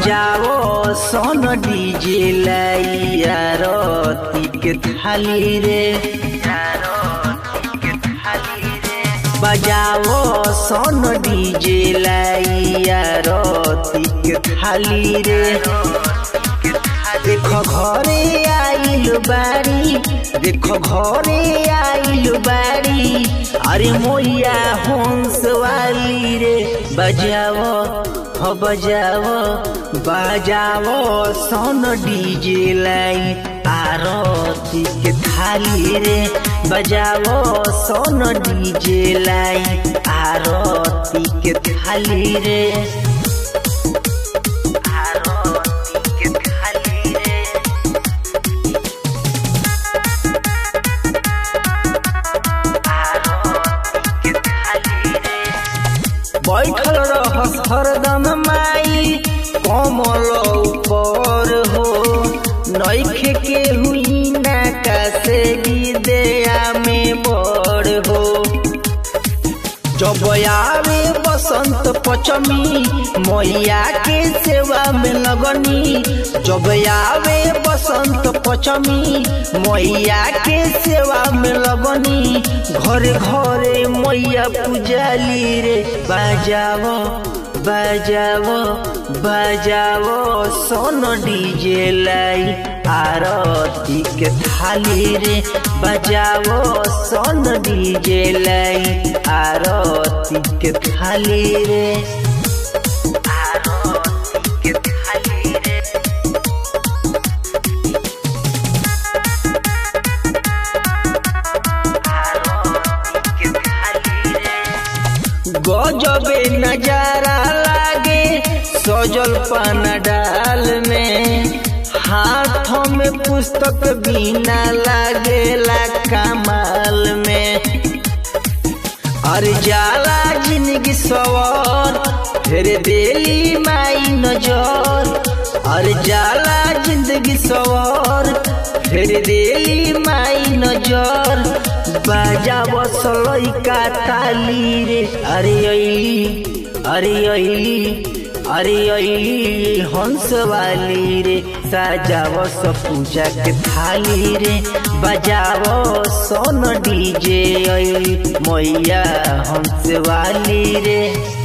बजाओ सोन डीजे लैया रती के थाली रे बजाओ सोन डीजे लैया रती के थाली रे देखो घरे आइल बारी देखो घरे आइल बारी अरे मोया हंस वाली रे बजाओ हो बजाओ बजाओ सोन डीजे लाई आरती के थाली रे बजाओ सोन डीजे लाई आरती के थाली रे आरती के थाली रे आरती के थाली रे बैठल रहस हरदम माई कमल ऊपर हो नैखे के हुई ना से दया में बड़ हो जब आवे बसंत पचमी मैया के सेवा में लगनी जब आवे बसंत पचमी मैया के सेवा में लगनी घरे घरे मैया पूजाली रे बजाओ बजाओ बजाओ सोन डीजे लाई आरती के थाली रे बजाओ सोन डीजे लाई आरती के थाली रे आरती के थाली रे आरती के थाली रे गजबे नजारा लागे सजल पान डाल में हाथों में पुस्तक बिना लागेला कमाल में अरे जाला जिंदगी सवार फिर देली माई नजर अरे जाला जिंदगी सवार फिर देली माई नजर बाजा बसलई का ताली रे अरे अली अरे अली अरे अली हंस वाली रे सजाव स पूजा के थाली रे बजाव सोन डीजे अली मैया हंस वाली रे